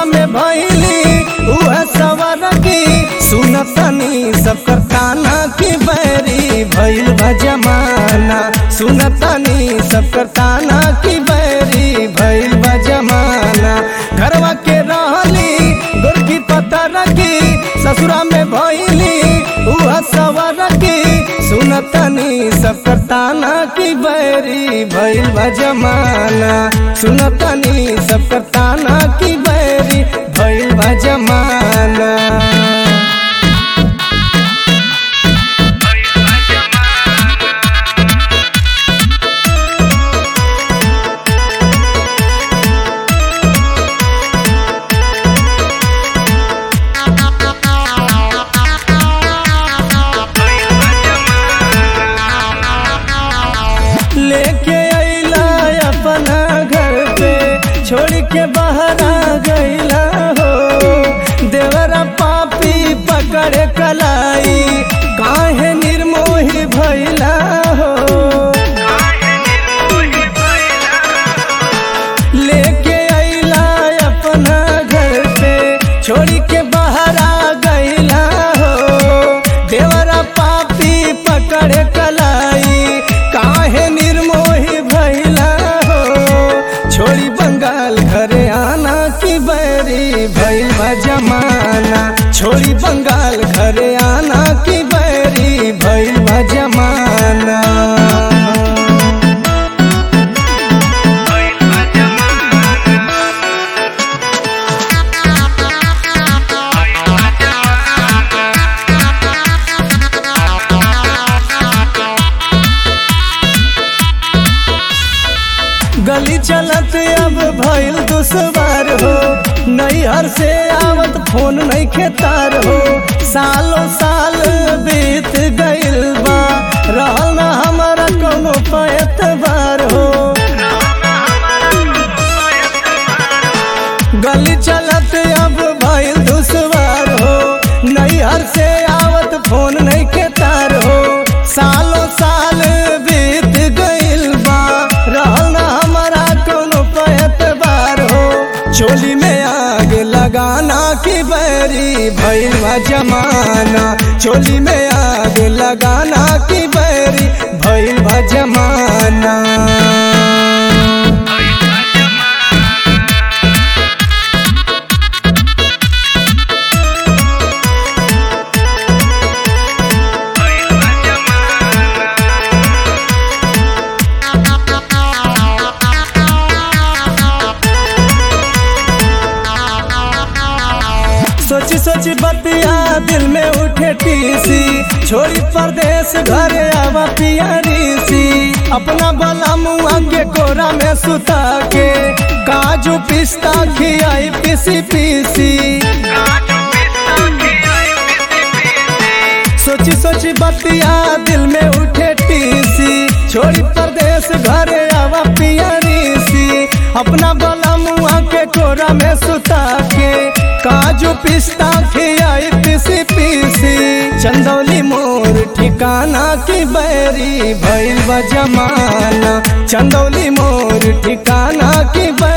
में भैली उह सवर की सुनतनी सब करताना की बैरी भैल बा जमाना सुनतनी सब करताना की बैरी भैल बा जमाना घरवा के रहली गोरकी पता रखी ससुरा में भैली उह सवर की सुनतनी सब करताना की बैरी भैल बा जमाना सुनतनी सब करताना की बैरी भैल बा जमाना लेके अइला अपना घर पे छोड़ के बाहर आ गइला हो देवरा पापी पकड़ कलाई काहे निर्मोही भइला हो लेके अइला अपना घर पे छोड़ के बाहर आ गइला हो देवरा पापी पकड़ कलाई काहे निर्मोही भइला हो छोड़ी बंगाल घरे आना की बैरी भइल बा जमाना छोड़ी बंगाल घरे आना की बैरी भइल बा जमाना गली चलत अब भइल दुश्वार हो नैहर से आवत फोन नहीं खेतार हो सालों साल बीत गइल बा रहल ना हमारा कोनो पैतबार हो गली चलत अब भइल दुश्वार हो नैहर से आवत फोन नहीं खेतार हो सालों साल बीत गइल बा रहल ना हमारा कोनो पैतबार हो चोली में आग लगाना की बैरी भइल बा जमाना चोली में आग लगाना की बैरी भइल बा जमाना सोची सोची बतिया दिल में उठे टीसी छोड़ी परदेश घरे आवा पियारी सी अपना बला मुआ के कोरा में सुता के काजू पिस्ता खियाई पीसी पीसी सोची सोची बतिया दिल में उठे टीसी छोड़ी परदेश घरे आवा पियारी सी अपना बला मुआ के कोरा में सुता के काजू पिस्ता खियाई पीसी पीसी चंदौली मोर ठिकाना की बैरी भइल बा जमाना चंदौली मोर ठिकाना की बैरी